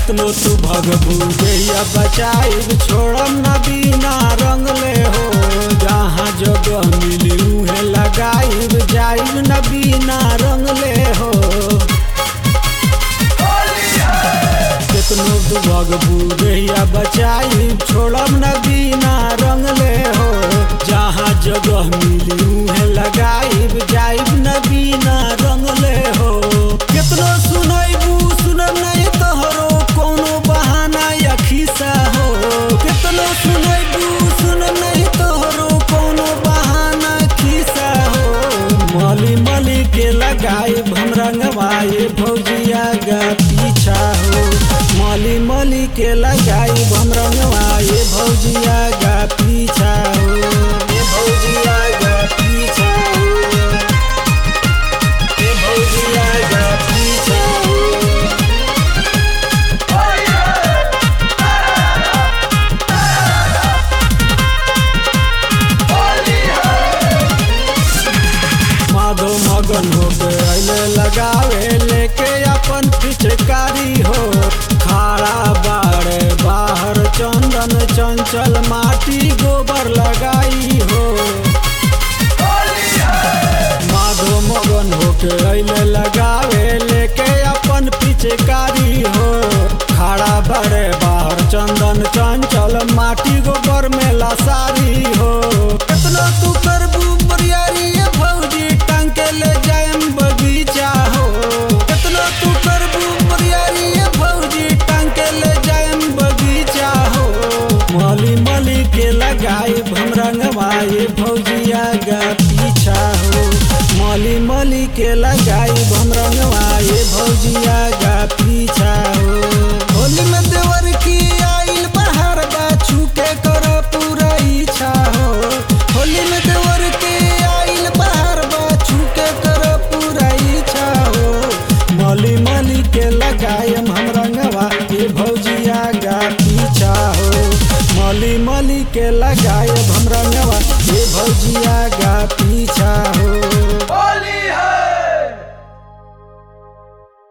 केतनो तू भगबू जहिया बचाइब छोड़म न बिना रंगले हो जहाँ जगह मिली उहे लगाइब जाइब न बिना रंगले हो केतनो तू भगबू जहिया बचाइब छोड़म न बिना रंगले हो जहाँ जगह मिली उहे लगाइब जाइब न बिना रंगले हो केतनो सुनैबू सुनब नहीं तोहरो कोनो बहाना या खिस्सा हो केतनो सुनैबू सुनब नहीं तोहरो कोनो बहाना खिस्सा हो मली मली के लगाए हम रंगवाए भौजिया गा पीछा हो मली मली के लगाए हम रंगवाए भौजिया गा पीछा हो ए भौजिया गा पीछा हो ए भौजिया गा पीछा हो माधो मगन होके अइले लगावे लेके अपन पिचकारी हो खाड़ा बाड़े बाहर चंदन चंचल माटी गोबर लगाई हो माधो मगन होके अइले लगावे लेके अपन पिचकारी हो खाड़ा बाड़े बाहर चंदन चंचल माटी गोबर में लसारी हो कितना तू करबू बरियारी ये भौजी टांग के ले जाएम बगीचा हो कितना तू करबू बरियारी ये भौजी टांग के ले जाएम बगीचा हो मली मली के लगाए हम रंगवाए भौजिया गा पीछा हो मली मली के लगाए हम रंगवाए भौजिया गा पीछा हो